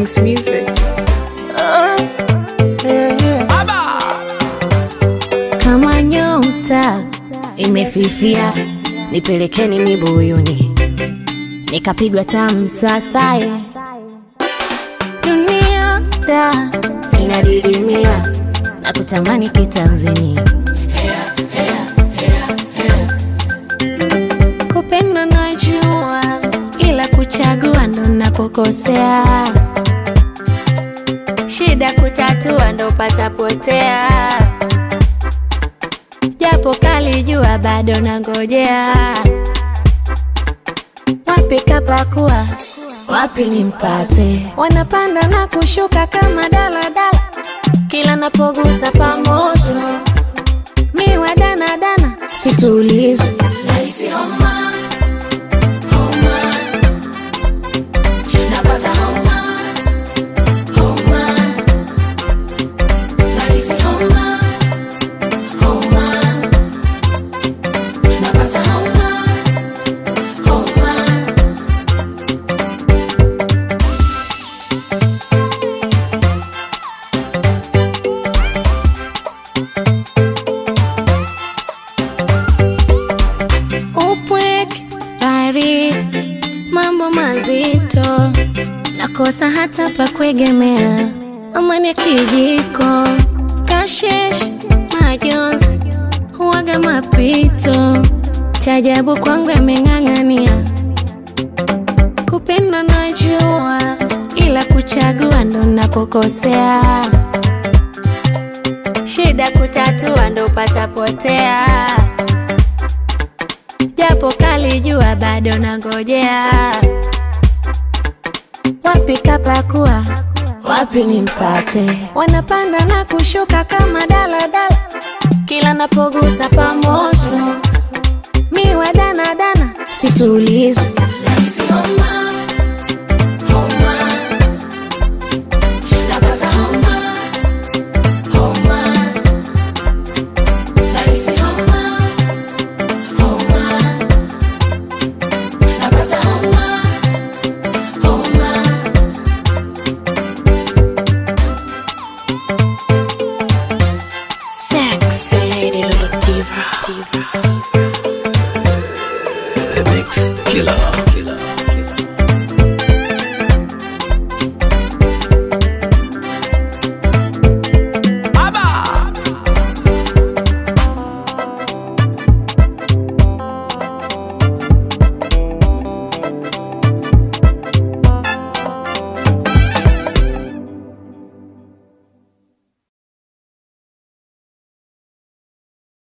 Kings Music. Ah, yeah, yeah. kama nyota imefifia, nipelekeni mibuyuni, nikapigwa tamu sasaye. Dunia da inadidimia na kutamani kitanzania, kupenda najua, ila kuchagua ndo napokosea. Shida kutatua ndo patapotea japo kalijua bado nangojea. Wapi kapakua, wapi nimpate? Wanapanda na kushuka kama daladala, kila napogusa pamoto miwa danadana, situlizi nahisi homa, homa, napata homa, homa, nahisi homa homa, napata homa, homa. Upweke, baridi, mambo mazito, nakosa hata pa kuegemea, amani ya kijiko, kashesh, majonzi, huwaga mapito, chajabu kwangu yameng'ang'ania, kupenda najua, ila kuchagua ndo napokosea, shida kutatua ndo patapotea japo kalijua bado nangojea. Wapi kapakua, wapi nimpate? Wanapanda na kushuka kama daladala, kila napogusa pamoto miwa danadana, situlizi